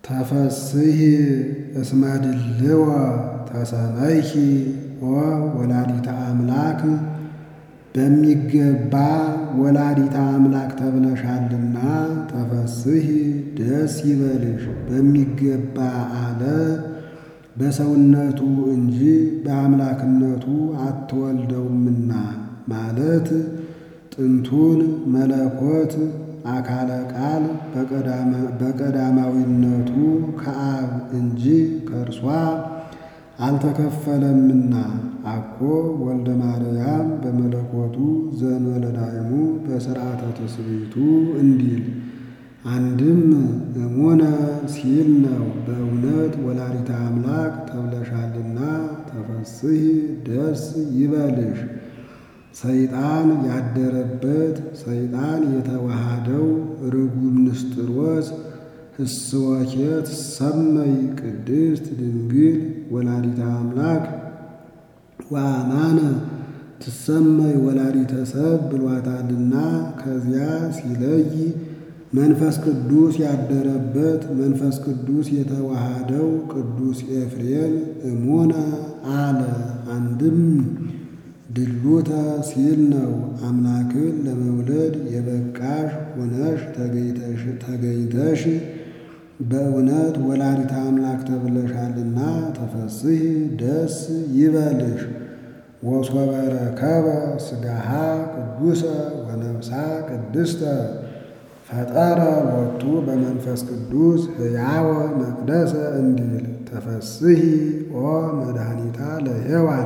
ተፈስሒ እስመ ድልዎ ተሰመይኪ ወወላዲተ አምላክ በሚገባ ወላዲተ አምላክ ተብለሻልና ተፈስሒ ደስ ይበልሽ። በሚገባ አለ በሰውነቱ እንጂ በአምላክነቱ አትወልደውምና ማለት ጥንቱን መለኮት አካለ ቃል በቀዳማዊነቱ ከአብ እንጂ ከእርሷ አልተከፈለምና አኮ ወልደ ማርያም በመለኮቱ ዘእንበለ ዳይሙ በሥርዓተ ትስብእቱ እንዲል አንድም እሙነ ሲል ነው። በእውነት ወላዲተ አምላክ ተብለሻልና ተፈስሒ ደስ ይበልሽ። ሰይጣን ያደረበት ሰይጣን የተዋሃደው ርጉም ንስጥሮስ ህስወኬ ትሰመይ ቅድስት ድንግል ወላዲተ አምላክ ወአማነ ትሰመይ ወላዲተ ሰብ ብሏታልና ከዚያ ሲለይ መንፈስ ቅዱስ ያደረበት መንፈስ ቅዱስ የተዋሃደው ቅዱስ ኤፍሬም እሙነ አለ። አንድም ድሉተ ሲል ነው። አምላክን ለመውለድ የበቃሽ ሆነሽ ተገኝተሽ በእውነት ወላዲተ አምላክ ተብለሻልና ተፈስሒ ደስ ይበልሽ። ወሶበ ረከበ ሥጋሃ ቅዱሰ ወነፍሳ ቅድስተ ፈጠረ ሎቱ በመንፈስ ቅዱስ ሕያወ መቅደሰ እንዲል ተፈስሒ ኦ መድኃኒታ ለሔዋን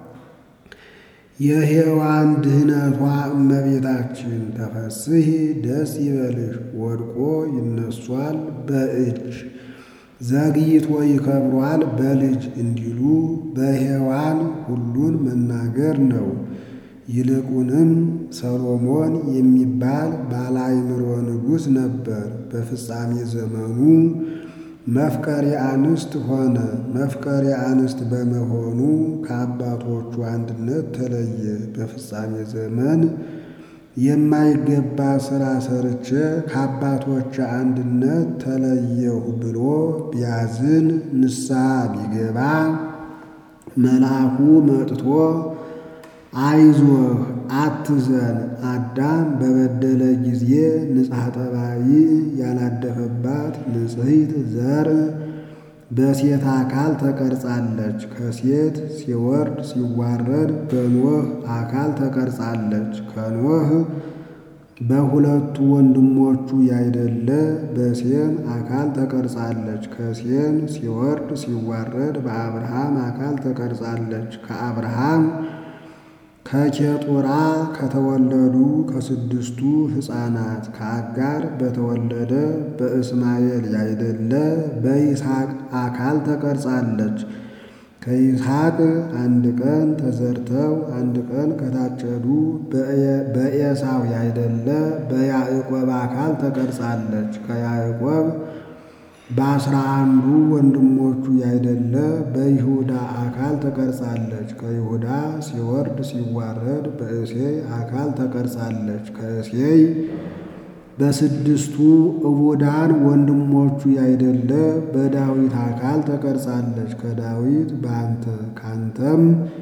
የሔዋን ድህነቷ እመቤታችን ተፈስሒ ደስ ይበልሽ። ወድቆ ይነሷል በእጅ ዘግይቶ ይከብሯል በልጅ እንዲሉ በሔዋን ሁሉን መናገር ነው። ይልቁንም ሰሎሞን የሚባል ባለ አእምሮ ንጉሥ ነበር። በፍጻሜ ዘመኑ መፍቀሬ አንስት ሆነ። መፍቀሬ አንስት በመሆኑ ከአባቶቹ አንድነት ተለየ። በፍጻሜ ዘመን የማይገባ ሥራ ሰርቼ ከአባቶች አንድነት ተለየሁ ብሎ ቢያዝን ንስሐ ቢገባ መልአኩ መጥቶ አይዞህ አትዘን፣ አዳም በበደለ ጊዜ ንጽሐ ጠባይ ያላደፈባት ንጽሕት ዘር በሴት አካል ተቀርጻለች። ከሴት ሲወርድ ሲዋረድ በኖህ አካል ተቀርጻለች። ከኖህ በሁለቱ ወንድሞቹ ያይደለ በሴም አካል ተቀርጻለች። ከሴም ሲወርድ ሲዋረድ በአብርሃም አካል ተቀርጻለች። ከአብርሃም ከኬጡራ ከተወለዱ ከስድስቱ ሕፃናት ከአጋር በተወለደ በእስማኤል ያይደለ በይስሐቅ አካል ተቀርጻለች። ከይስሐቅ አንድ ቀን ተዘርተው አንድ ቀን ከታጨዱ በኤሳው ያይደለ በያዕቆብ አካል ተቀርጻለች። ከያዕቆብ በአስራ አንዱ ወንድሞቹ ያይደለ በይሁዳ አካል ተቀርጻለች። ከይሁዳ ሲወርድ ሲዋረድ በእሴይ አካል ተቀርጻለች። ከእሴይ በስድስቱ እቡዳን ወንድሞቹ ያይደለ በዳዊት አካል ተቀርጻለች። ከዳዊት በአንተ ካንተም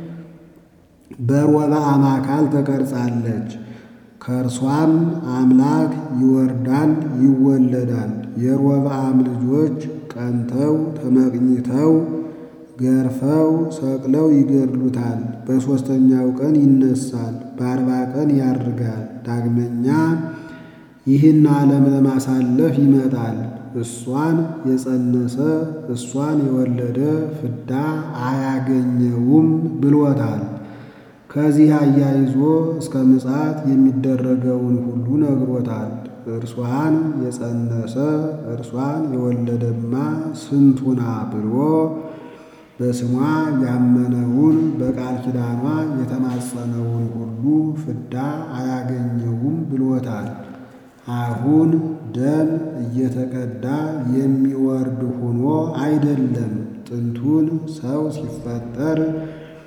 በሮብዓም አካል ተቀርጻለች። ከእርሷም አምላክ ይወርዳል ይወለዳል። የሮብዓም ልጆች ቀንተው ተመቅኝተው ገርፈው ሰቅለው ይገድሉታል። በሦስተኛው ቀን ይነሳል፣ በአርባ ቀን ያርጋል። ዳግመኛ ይህን ዓለም ለማሳለፍ ይመጣል። እሷን የጸነሰ እሷን የወለደ ፍዳ አያገኘውም ብሎታል። ከዚህ አያይዞ እስከ ምጽአት የሚደረገውን ሁሉ ነግሮታል። እርሷን የጸነሰ እርሷን የወለደማ ስንቱና ብሎ በስሟ ያመነውን በቃል ኪዳኗ የተማጸነውን ሁሉ ፍዳ አያገኘውም ብሎታል። አሁን ደም እየተቀዳ የሚወርድ ሆኖ አይደለም። ጥንቱን ሰው ሲፈጠር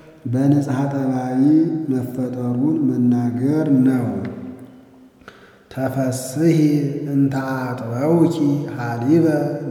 በንጽሐ ጠባይ መፈጠሩን መናገር ነው። ተፈስሒ እንተ አጥበውኪ ሀሊበ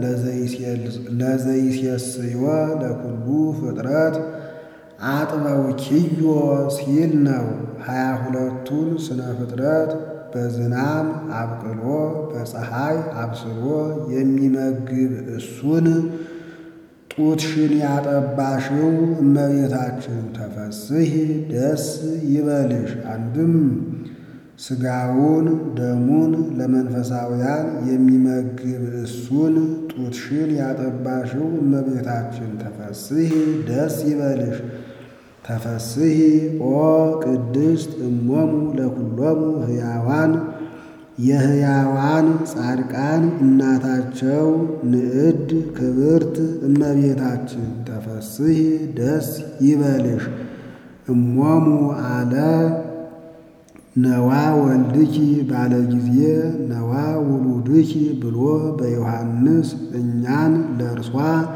ለዘይሴስዮ ለኩሉ ፍጥረት አጥበውኪዮ ሲል ነው። ሀያ ሁለቱን ስነ ፍጥረት በዝናም አብቅሎ በፀሐይ አብስሎ የሚመግብ እሱን ጡትሽን ያጠባሽው እመቤታችን ተፈስሒ ደስ ይበልሽ። አንድም ሥጋውን ደሙን ለመንፈሳውያን የሚመግብ እሱን ጡትሽን ያጠባሽው እመቤታችን ተፈስሒ ደስ ይበልሽ። ተፈስሒ ኦ ቅድስት እሞሙ ለኩሎሙ ሕያዋን የሕያዋን ጻድቃን እናታቸው ንዕድ ክብርት እመቤታችን ተፈስሒ ደስ ይበልሽ። እሞሙ አለ ነዋ ወልድኪ ባለ ጊዜ ነዋ ውሉድኪ ብሎ በዮሐንስ እኛን ለእርሷ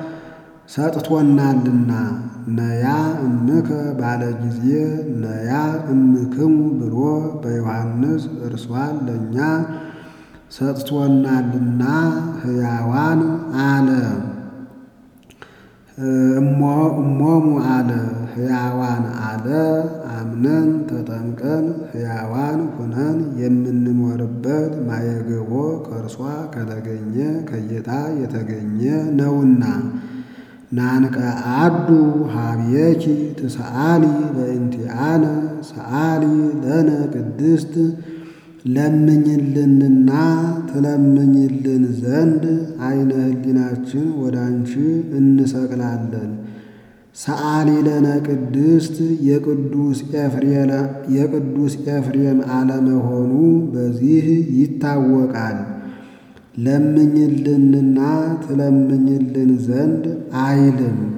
ሰጥቶናልና ነያ እምከ ባለ ጊዜ ነያ እምክሙ ብሎ በዮሐንስ እርሷን ለእኛ ሰጥቶናልና ሕያዋን አለ። እሞሙ አለ ሕያዋን አለ። አምነን ተጠምቀን ሕያዋን ሁነን የምንኖርበት ማየገቦ ከእርሷ ከተገኘ ከጌታ የተገኘ ነውና ናንቀ አዱ ሀብየኪ ትሰአሊ በእንቲአነ ሰአሊ ለነ ቅድስት ለምኝልንና ትለምኝልን ዘንድ አይነ ህሊናችን ወደ አንቺ እንሰቅላለን። ሰአሊ ለነ ቅድስት የቅዱስ ኤፍሬም አለመሆኑ በዚህ ይታወቃል። ለምኝልንና ትለምኝልን ዘንድ አይልም።